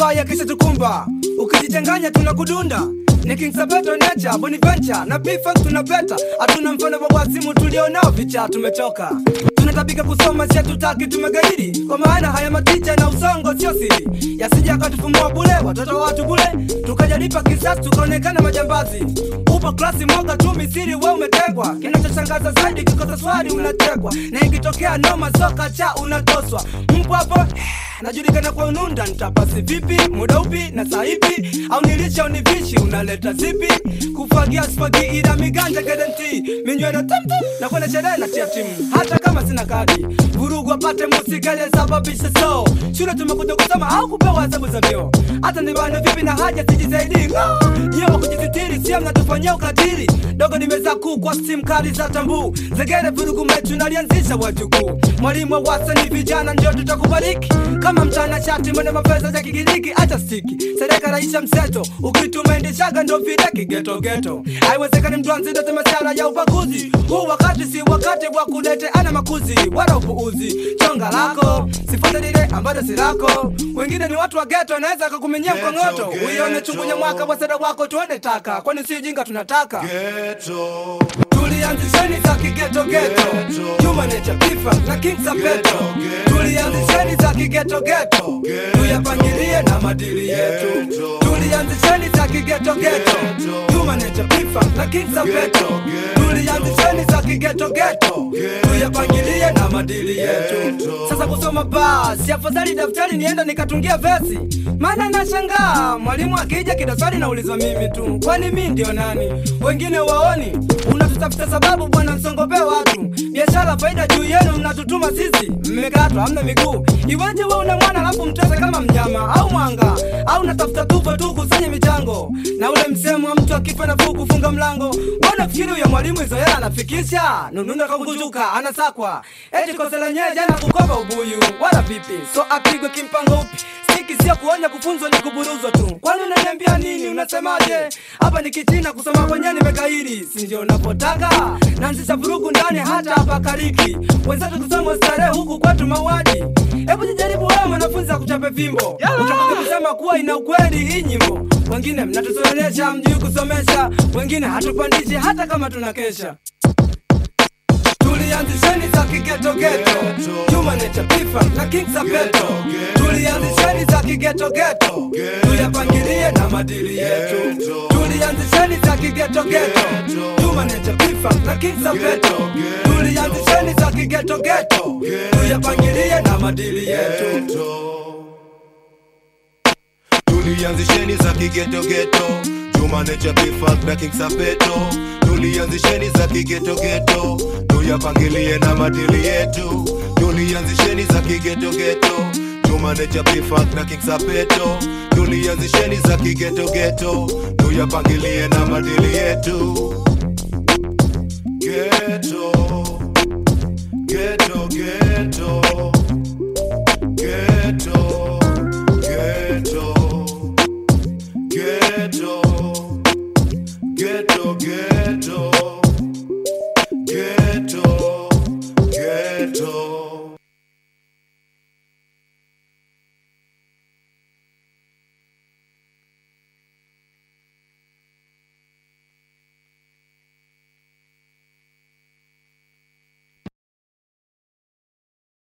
mabaya kisha tukumba ukijichanganya tunakudunda ni King Sabato Nature, Bonaventure na P-Funk tunapeta, hatuna mfano wa wasimu tulionao vicha, tumechoka tunatabika kusoma, si hatutaki, tumegairi kwa maana haya maticha na usongo sio siri, yasija akatufumua bule watoto wa watu bule, tukajalipa kisasi tukaonekana majambazi. Upo klasi mwaka tu misiri, we umetegwa. Kinachoshangaza zaidi kikosa swali unatekwa, na ikitokea noma soka cha unatoswa. Mpo hapo najulikana kwa ununda, nitapasi vipi, muda upi na saa ipi, au nilisha univishi, unaleta zipi? Kufagia spagi ila miganja guarantee, minyweno tamtam na kwenda sherehe na tia timu, hata kama sina kadi, vurugu apate musika aliyesababisha so shule tumekuja kusoma au kupewa hesabu za vyoo, hata nibane vipi na haja sijisaidii nyewe wa kujisitiri, sio mnatufanyia ukatili dogo, nimeza kuu kwa simu kali za tambu zegere, vurugu mechu nalianzisha wajukuu, mwalimu wa wasani vijana ndio tutakubariki kama mchana shati mwene mapesa za kigiriki, acha stiki sereka raisha mseto, ukitumaendeshaga ndo vile kigetogeto, haiwezekani mtu anzidete masara ya ubaguzi huu wakati si wakati wa kuleteana makuzi wala upuuzi. Chonga lako sifuate lile ambalo si lako, wengine ni watu wa geto, anaweza akakumenyea mkongoto, uione chungunya mwaka wa sada wako, tuende taka, kwani si jinga tunataka Ghetto, tulianzisheni za kigetogeto Juma Nature P-Funk na King Sapeto tulianzisheni za kigetogeto tuyapangilie na madili yetu tulianzisheni za kigetogeto Juma Nature P-Funk na King Sapeto tulianzisheni za kigetogeto tuyapangilie na madili yetu sasa kusoma basi afadhali daftari nienda nikatungia vesi maana nashangaa mwalimu akija kidaswali naulizwa mimi tu kwani mi ndio nani wengine waoni unatutafuta sababu bwana msongopee watu biashara faida juu yenu mnatutuma sisi mmekatwa hamna miguu iweje we una mwana alafu mtese kama mnyama au mwanga au natafuta tupo tu kusanye michango na ule msemo wa mtu akifa nafuu kufunga mlango mbona fikiri huyo mwalimu hizo hela anafikisha nununa kakujuka anasakwa eti kosa lenyewe jana kukopa ubuyu wala vipi so apigwe kimpango upi Siki sio kuonya kufunzwa ni kuburuzwa tu. Kwani unaniambia nini? Unasemaje? Hapa ni kichina kusoma kwenyewe nimekairi, si ndio unapotaka? Naanzisha vurugu ndani hata hapa kariki. Wenzetu kusoma starehe huku kwetu mauaji. Hebu jijaribu wewe mwanafunzi akuchape fimbo. Utakuja kusema kuwa ina ukweli hii nyimbo. Wengine mnatusomesha mjui kusomesha, wengine hatupandishi hata kama tunakesha. Tulianzisheni za kigetogeto Juma Nature P-Funk na King Sapeto Tulianzisheni za kigetogeto Tuyapangilie na madili yetu Tulianzisheni za kigetogeto Juma Nature P-Funk na King Sapeto Tulianzisheni za kigetogeto Tuyapangilie na madili yetu tulianzisheni za kigetogeto Juma Nature P-Funk na King Sapeto tulianzisheni za kigetogeto tuyapangilie na madili yetu tulianzisheni za kigetogeto Juma Nature P-Funk na King Sapeto tulianzisheni za kigetogeto tuyapangilie na madili yetu Ghetto, ghetto, ghetto, ghetto, ghetto, ghetto, ghetto, ghetto.